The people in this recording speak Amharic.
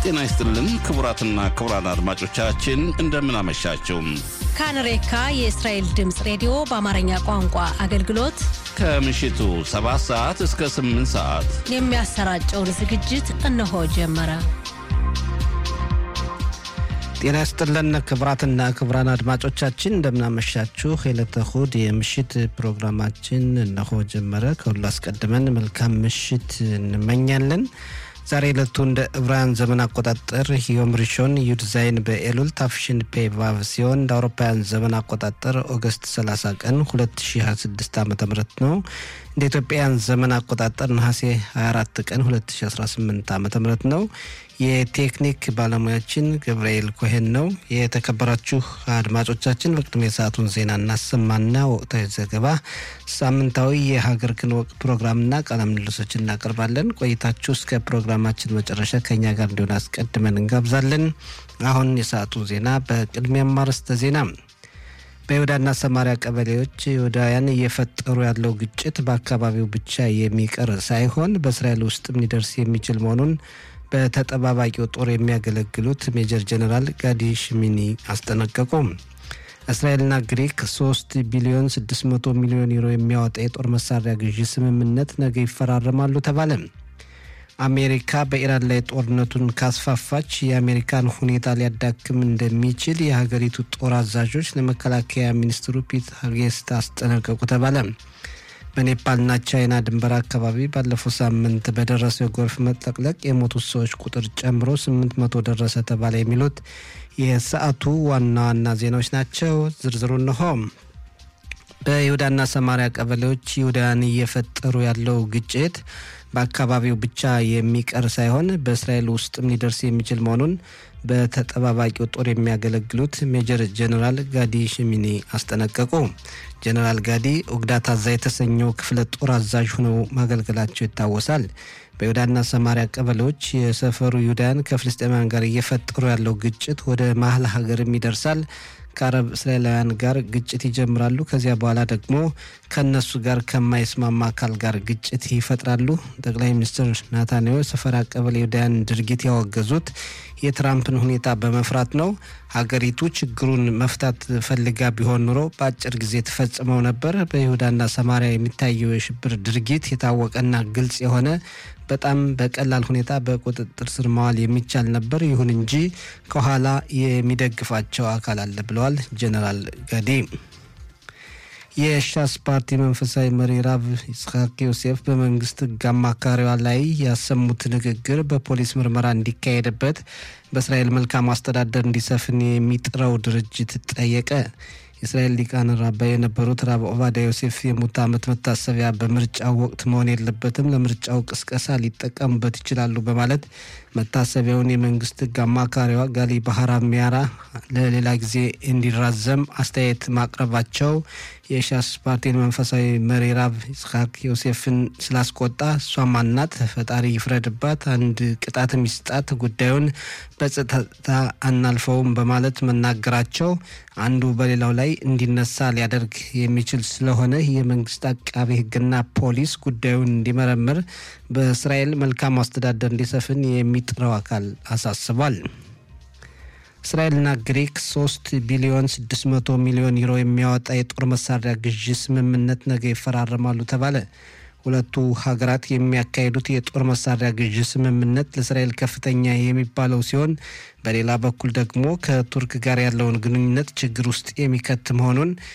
ጤና ይስጥልን ክቡራትና ክቡራን አድማጮቻችን እንደምን አመሻችሁ። ካንሬካ የእስራኤል ድምፅ ሬዲዮ በአማርኛ ቋንቋ አገልግሎት ከምሽቱ 7 ሰዓት እስከ 8 ሰዓት የሚያሰራጨውን ዝግጅት እነሆ ጀመረ። ጤና ይስጥልን ክቡራትና ክቡራን አድማጮቻችን እንደምናመሻችሁ። የዕለተ እሁድ የምሽት ፕሮግራማችን እነሆ ጀመረ። ከሁሉ አስቀድመን መልካም ምሽት እንመኛለን። ዛሬ ዕለቱ እንደ ዕብራውያን ዘመን አቆጣጠር ዮም ሪሾን ዩድ ዛይን በኤሉል ታፍሽን ፔ ቫቭ ሲሆን እንደ አውሮፓውያን ዘመን አቆጣጠር ኦገስት 30 ቀን 2026 ዓ ም ነው። እንደ ኢትዮጵያውያን ዘመን አቆጣጠር ነሐሴ 24 ቀን 2018 ዓ ም ነው። የቴክኒክ ባለሙያችን ገብርኤል ኮሄን ነው። የተከበራችሁ አድማጮቻችን በቅድሚያ የሰዓቱን ዜና እናሰማና ወቅታዊ ዘገባ፣ ሳምንታዊ የሀገር ክንወቅ ፕሮግራምና ቃለ ምልልሶች እናቀርባለን። ቆይታችሁ እስከ ፕሮግራማችን መጨረሻ ከኛ ጋር እንዲሆን አስቀድመን እንጋብዛለን። አሁን የሰዓቱን ዜና በቅድሚያም አርዕስተ ዜና በይሁዳና ሰማሪያ ቀበሌዎች ይሁዳውያን እየፈጠሩ ያለው ግጭት በአካባቢው ብቻ የሚቀር ሳይሆን በእስራኤል ውስጥም ሊደርስ የሚችል መሆኑን በተጠባባቂው ጦር የሚያገለግሉት ሜጀር ጀነራል ጋዲ ሽሚኒ አስጠነቀቁ። እስራኤልና ግሪክ 3 ቢሊዮን 600 ሚሊዮን ዩሮ የሚያወጣ የጦር መሳሪያ ግዢ ስምምነት ነገ ይፈራረማሉ ተባለ። አሜሪካ በኢራን ላይ ጦርነቱን ካስፋፋች የአሜሪካን ሁኔታ ሊያዳክም እንደሚችል የሀገሪቱ ጦር አዛዦች ለመከላከያ ሚኒስትሩ ፒት ሄግሴት አስጠነቀቁ ተባለ። በኔፓልና ቻይና ድንበር አካባቢ ባለፈው ሳምንት በደረሰው የጎርፍ መጥለቅለቅ የሞቱት ሰዎች ቁጥር ጨምሮ 800 ደረሰ ተባለ። የሚሉት የሰዓቱ ዋና ዋና ዜናዎች ናቸው። ዝርዝሩ እንሆ። በይሁዳና ሰማሪያ ቀበሌዎች ይሁዳውያን እየፈጠሩ ያለው ግጭት በአካባቢው ብቻ የሚቀር ሳይሆን በእስራኤል ውስጥም ሊደርስ የሚችል መሆኑን በተጠባባቂው ጦር የሚያገለግሉት ሜጀር ጀኔራል ጋዲ ሽሚኒ አስጠነቀቁ። ጀኔራል ጋዲ ኦግዳት አዛ የተሰኘው ክፍለ ጦር አዛዥ ሆነው ማገልገላቸው ይታወሳል። በይሁዳና ሰማሪያ ቀበሌዎች የሰፈሩ ይሁዳውያን ከፍልስጤማውያን ጋር እየፈጠሩ ያለው ግጭት ወደ መሀል ሀገርም ይደርሳል። ከአረብ እስራኤላውያን ጋር ግጭት ይጀምራሉ። ከዚያ በኋላ ደግሞ ከእነሱ ጋር ከማይስማማ አካል ጋር ግጭት ይፈጥራሉ። ጠቅላይ ሚኒስትር ናታንያሁ ሰፈራ ቀበሌ ይሁዳውያን ድርጊት ያወገዙት የትራምፕን ሁኔታ በመፍራት ነው። ሀገሪቱ ችግሩን መፍታት ፈልጋ ቢሆን ኑሮ በአጭር ጊዜ ተፈጽመው ነበር። በይሁዳና ሰማሪያ የሚታየው የሽብር ድርጊት የታወቀና ግልጽ የሆነ በጣም በቀላል ሁኔታ በቁጥጥር ስር ማዋል የሚቻል ነበር። ይሁን እንጂ ከኋላ የሚደግፋቸው አካል አለ ብለዋል ጀነራል ጋዲ። የሻስ ፓርቲ መንፈሳዊ መሪ ራብ ይስሐቅ ዮሴፍ በመንግስት ሕግ አማካሪዋ ላይ ያሰሙት ንግግር በፖሊስ ምርመራ እንዲካሄድበት በእስራኤል መልካም አስተዳደር እንዲሰፍን የሚጥረው ድርጅት ጠየቀ። የእስራኤል ሊቃነ ራባይ የነበሩት ራብ ኦቫዳ ዮሴፍ የሙት ዓመት መታሰቢያ በምርጫው ወቅት መሆን የለበትም፣ ለምርጫው ቅስቀሳ ሊጠቀሙበት ይችላሉ በማለት መታሰቢያውን የመንግስት ሕግ አማካሪዋ ጋሊ ባህራ ሚያራ ለሌላ ጊዜ እንዲራዘም አስተያየት ማቅረባቸው የሻስ ፓርቲን መንፈሳዊ መሪ ራብ ይስሐቅ ዮሴፍን ስላስቆጣ እሷ ማናት? ፈጣሪ ይፍረድባት፣ አንድ ቅጣት ሚስጣት፣ ጉዳዩን በጸጥታ አናልፈውም በማለት መናገራቸው አንዱ በሌላው ላይ እንዲነሳ ሊያደርግ የሚችል ስለሆነ የመንግስት አቃቤ ሕግና ፖሊስ ጉዳዩን እንዲመረምር በእስራኤል መልካም አስተዳደር እንዲሰፍን የሚጥረው አካል አሳስቧል። እስራኤልና ግሪክ 3 ቢሊዮን 600 ሚሊዮን ዩሮ የሚያወጣ የጦር መሳሪያ ግዢ ስምምነት ነገ ይፈራረማሉ ተባለ። ሁለቱ ሀገራት የሚያካሂዱት የጦር መሳሪያ ግዢ ስምምነት ለእስራኤል ከፍተኛ የሚባለው ሲሆን በሌላ በኩል ደግሞ ከቱርክ ጋር ያለውን ግንኙነት ችግር ውስጥ የሚከት መሆኑን